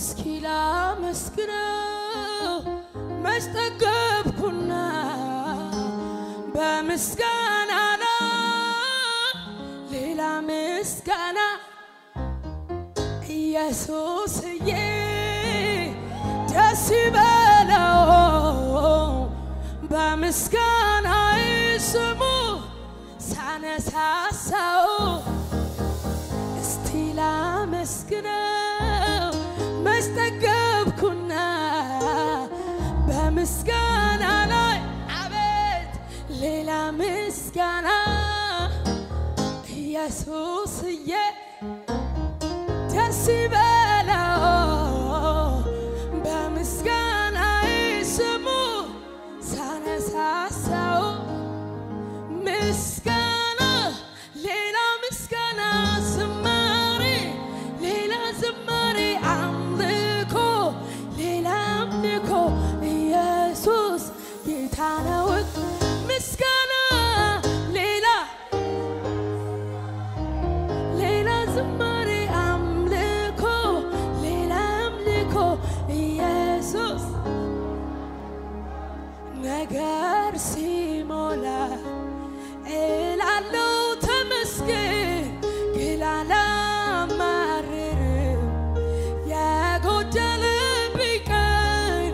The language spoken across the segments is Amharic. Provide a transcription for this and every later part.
እስኪ ላመስግነው መች ጠገብኩና በምስጋና ላይ ሌላ ምስጋና ኢየሱስዬ ደስ ይበለው በምስጋና ስሙ ሳነሳሳው እስቲ ላመስግነው መች ጠገብኩና በምስጋና ላይ አቤት ሌላ ምስጋና ኢየሱስዬ ደስ ይበለው በምስጋና ስሙ ሳነሳሳው ምስጋና ሌላ ምስጋና ዝማሬ ሌላ ዝማሬ አምልኮ ሌላ አምልኮ ኢየሱስ ጌታ ነው ምስጋና ሌላ ሌላ ዝማሬ አምልኮ ሌላ አምልኮ ኢየሱስ ነገር ሲሞላ እላለው ተመስገን ግን አላማርርም የጎደለብኝ ቀን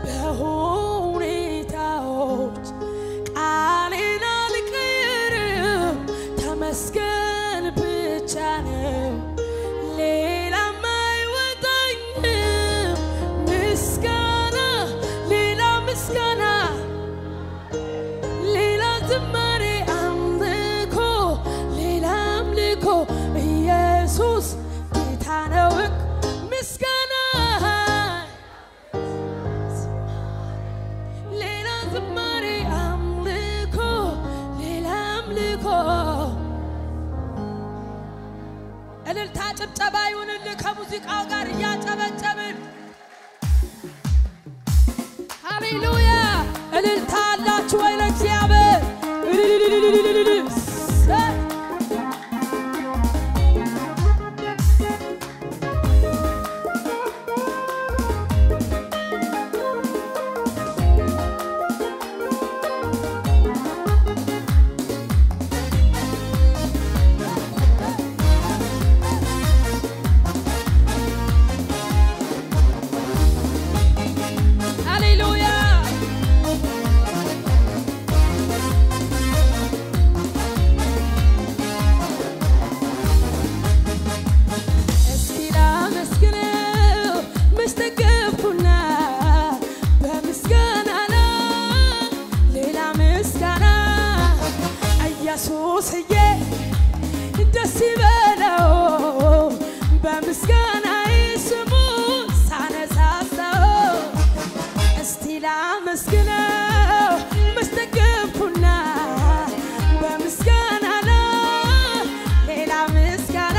በሁኔታዎች ቃሌን አልቀይርም ተመስገን ብቻ ነው ሌላም አይወጣኝም ምስጋና ሌላ ምስጋና ሌላ ዝማሬ አምልኮ ሌላ አምልኮ ኢየሱስ ጌታ ነው ምስጋና ሌላ ዝማሬ አምልኮ ሌላ አምልኮ እልልታ ጭብጨባ ይሁንልህ ከሙዚቃው ጋር እያጨበጨብን ሃሌሉያ እልልታ አላችሁ ወይ ለእግዚአብሔር እልልልልልልልል። ሰ- ሃሌሉያ እስኪ ላመስግነው መች ጠገብኩና በምስጋና ላይ ሌላ ምስጋና ኢየሱስዬ ደስ ይበለው በምስጋና ስሙ ሳነሳሳው እስቲ ላመስግነው መች ጠገብኩና በምስጋና ላይ ሌላ ምስጋና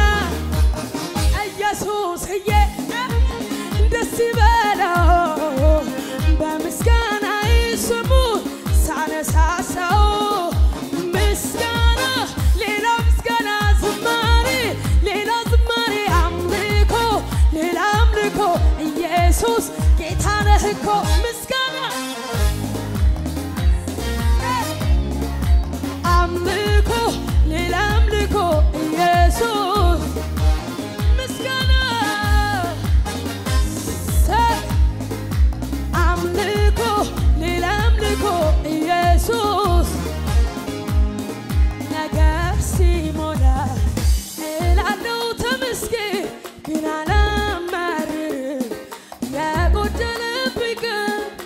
ኢየሱስዬ ደስ ይበለው በምስጋና ስሙ ሳነሳሳው ምስጋና ሌላ ምስጋና ዝማሬ ሌላ ዝማሬ አምልኮ ሌላ አምልኮ ኢየሱስ ጌታ ነህ እኮ ምስጋና አምልኮ ሌላ አምልኮ ኢየሱስ ምስጋና ሰ- አምልኮ ሌላ አምልኮ ኢየሱስ ነገር ሲሞላ እላለው ተመስገን ግን አላማርርም የጎደለብኝ ቀን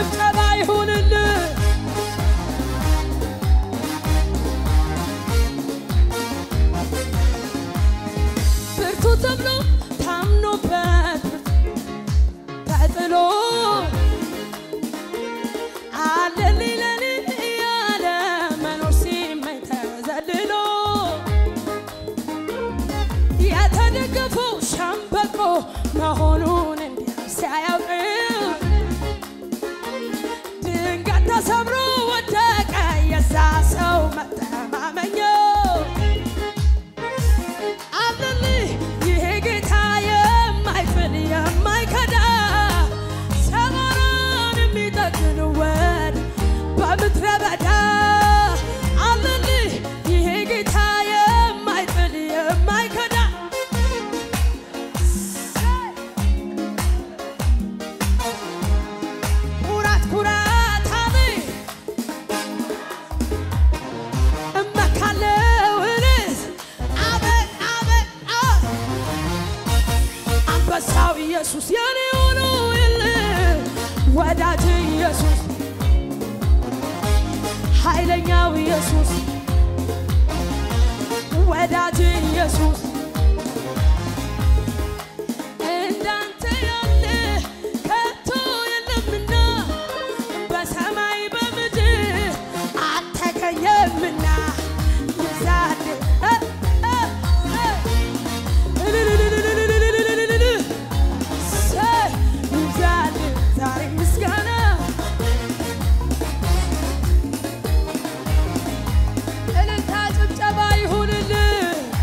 ጭብጨባ ይሁንልህ። ብርቱ ተብሎ ታምኖበት ተጥሎ አለልኝ ለኔ እያለ መኖር ሲመኝ ተዘልሎ የተደገፈው ሸምበቆ መሆኑን እንዲያ ሲያያውቅ ድንገት ተሰብሮ ወደቀ የዛ ሰው መተማመኛው አለልህ ይሄ ጌታ የማይፍል የማይከዳ ሰባራን የሚጠግን ወድ በምድረ በዳ አለልህ ይሄ ጌታ የማይጥል የማይከዳ ኩራት ኩራት አለኝ እመካለው እልህ አቤት አቤት አ አንበሳው ኢየሱስ የኔ ሆኖ የለ ወዳጅ ኢየሱስ ኃይለኛው ኢየሱስ ወዳጅ ኢየሱስ እንዳንተ ያለ ከቶ የለምና በሰማይ በምድር አልተገኘምና ይዛል እ እ እ እልልልልልልልልልልልል ሰይ ይዛል ዛሬ ምስጋና እልልታ ጭብጨባ ይሁንልህ።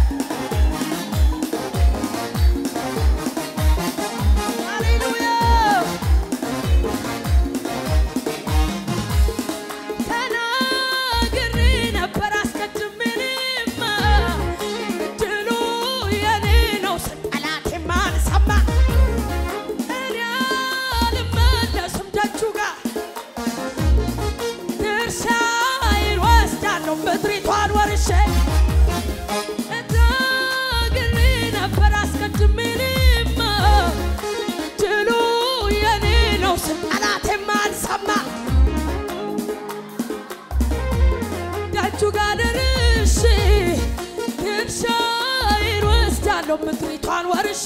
ሃሌሉያ ተናግሬ ነበር አስቀድሜ እኔማ ድሉ የኔ ነው ስል ጠላቴም አልሰማ እኔ አልመለስም ደጁ ጋር ድርሻዬን ወስዳለሁ ምድሪቷን ወርሼ ተናግሬ ነበር አስቀድሜ እኔማ ድሉ የኔ ነው ስል ጠላቴም አልሰማ ደጁ ጋር ደርሼ ድርሻዬን ወስዳለሁ ምድሪቷን ወርሼ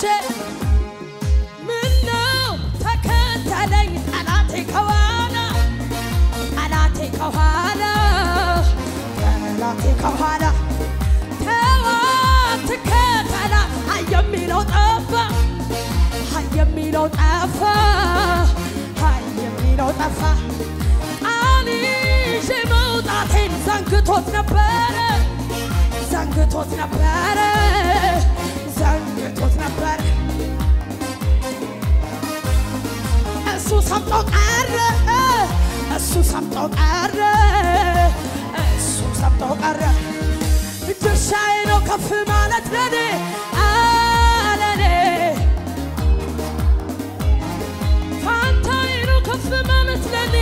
ምነው ተከተለኝ ጠላቴ ከኋላ ጠላቴ ከኋላ ጠላቴ ከኋላ ተዋ ትከተላ አይ የሚለው ጠፋ አይ የሚለው ጠፋ አይ የሚለው ጠፋ ቃል ይዤ መውጣቴን ዘንግቶት ነበረ ዘንግቶት ነበረ ዘንግቶት ነበረ እሱ ሰምጦ ቀረ እሱ ሰምጦ ቀረ እሱ ሰምጦ ቀረ ድርሻዬ ነው ከፍ ማለት ለኔ አለኔ ፋንታዬ ነው ከፍ ማለት ለኔ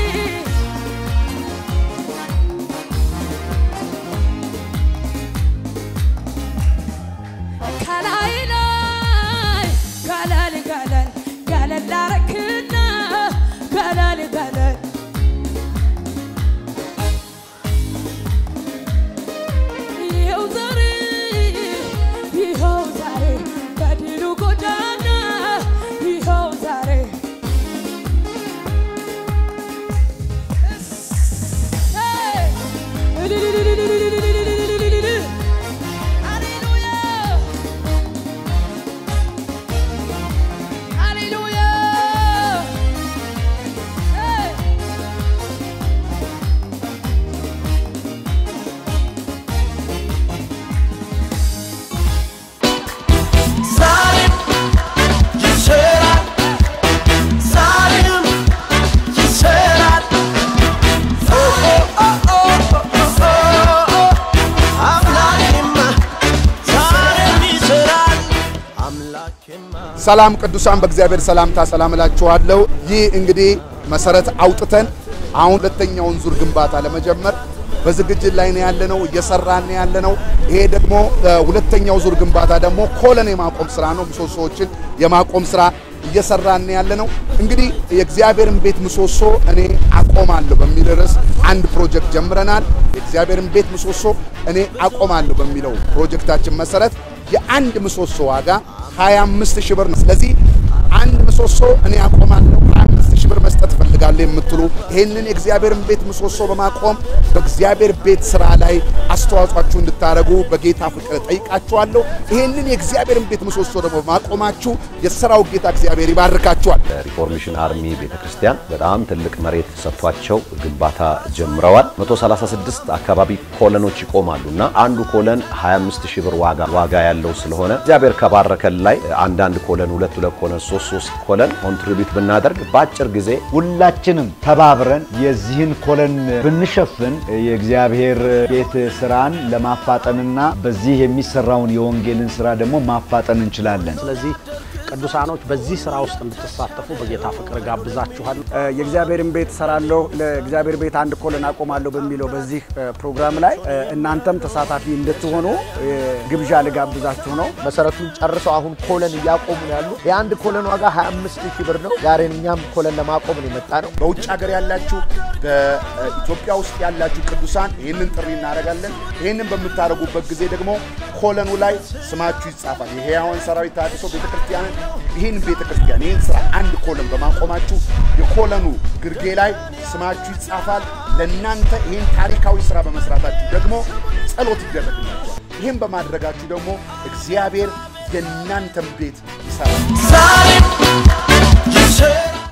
ከላይ ላይ ገለል ገለል ገለል ላረክና ገለል ገለል ይኸው ዛሬ ይኸው ዛሬ በድሉ ጎዳና ይኸው ዛሬ እሰይ! እልልልልልልልልልልልልልል! ሃሌሉያ ሃሌሉያ እሰይ! ዛሬም ይሰራል፣ ዛሬም ይሰራል። ኦ ኦ ኦ ኦ ኦ አምላኬማ ዛሬም ይሰራል፣ አምላኬማ ሰላም ቅዱሳን፣ በእግዚአብሔር ሰላምታ ሰላም እላችኋለሁ። ይህ እንግዲህ መሰረት አውጥተን አሁን ሁለተኛውን ዙር ግንባታ ለመጀመር በዝግጅት ላይ ነው ያለነው፣ እየሰራን ነው ያለነው። ይሄ ደግሞ እ፣ ሁለተኛው ዙር ግንባታ ደግሞ ኮለን የማቆም ስራ ነው። ምሰሶዎችን የማቆም ስራ እየሰራን ነው ያለነው። እንግዲህ የእግዚአብሔርን ቤት ምሰሶ እኔ አቆማለሁ በሚል ርዕስ አንድ ፕሮጀክት ጀምረናል። የእግዚአብሔርን ቤት ምሰሶ እኔ አቆማለሁ በሚለው ፕሮጀክታችን መሰረት የአንድ ምሰሶ ዋጋ 25 ሺህ ብር ነው። ስለዚህ አንድ ምሰሶ እኔ አቆማለሁ 25 ሺህ ብር መስጠት እፈልጋለሁ የምትሉ ይህንን የእግዚአብሔርን ቤት ምሰሶ በማቆም በእግዚአብሔር ቤት ስራ ላይ አስተዋጽኦአችሁ እንድታደርጉ በጌታ ፍቅር ጠይቃችኋለሁ። ይህንን የእግዚአብሔርን ቤት ምሰሶ ደግሞ በማቆማችሁ የሥራው ጌታ እግዚአብሔር ይባርካችኋል። ሪፎርሜሽን አርሚ ቤተክርስቲያን በጣም ትልቅ መሬት ሰጥቷቸው ግንባታ ጀምረዋል። 136 አካባቢ ኮለኖች ይቆማሉ እና አንዱ ኮለን 25 ሺህ ብር ዋጋ ዋጋ ያለው ስለሆነ እግዚአብሔር ከባረከን ላይ አንዳንድ ኮለን ሁለት ሁለት ኮለን ሶስት ሶስት ኮለን ኮንትሪቢዩት ብናደርግ በአጭር ጊዜ ሁላችንም ተባብረን የዚህን ኮለን ብንሸፍን የእግዚአብሔር ቤት ስራን ለማፋጠንና በዚህ የሚሰራውን የወንጌልን ስራ ደግሞ ማፋጠን እንችላለን። ስለዚህ ቅዱሳኖች በዚህ ስራ ውስጥ እንድትሳተፉ በጌታ ፍቅር ጋብዛችኋል። የእግዚአብሔርን ቤት እሰራለሁ ለእግዚአብሔር ቤት አንድ ኮለን አቆማለሁ በሚለው በዚህ ፕሮግራም ላይ እናንተም ተሳታፊ እንድትሆኑ ግብዣ ልጋብዛችሁ ነው። መሰረቱን ጨርሰው አሁን ኮለን እያቆሙ ነው ያሉ። የአንድ ኮለን ዋጋ 25 ሺህ ብር ነው። ዛሬ እኛም ኮለን ለማቆም ነው የመጣ ነው። በውጭ ሀገር ያላችሁ በኢትዮጵያ ውስጥ ያላችሁ ቅዱሳን ይህንን ጥሪ እናደርጋለን። ይህንን በምታደርጉበት ጊዜ ደግሞ ኮለኑ ላይ ስማችሁ ይጻፋል። የሕያዋን ሰራዊት ተሃድሶ ቤተክርስቲያንን ይህን ቤተክርስቲያን ይህን ስራ አንድ ኮለን በማቆማችሁ የኮለኑ ግርጌ ላይ ስማችሁ ይጻፋል። ለእናንተ ይህን ታሪካዊ ስራ በመስራታችሁ ደግሞ ጸሎት ይደረግላችኋል። ይህን በማድረጋችሁ ደግሞ እግዚአብሔር የእናንተን ቤት ይሰራል። ዛሬም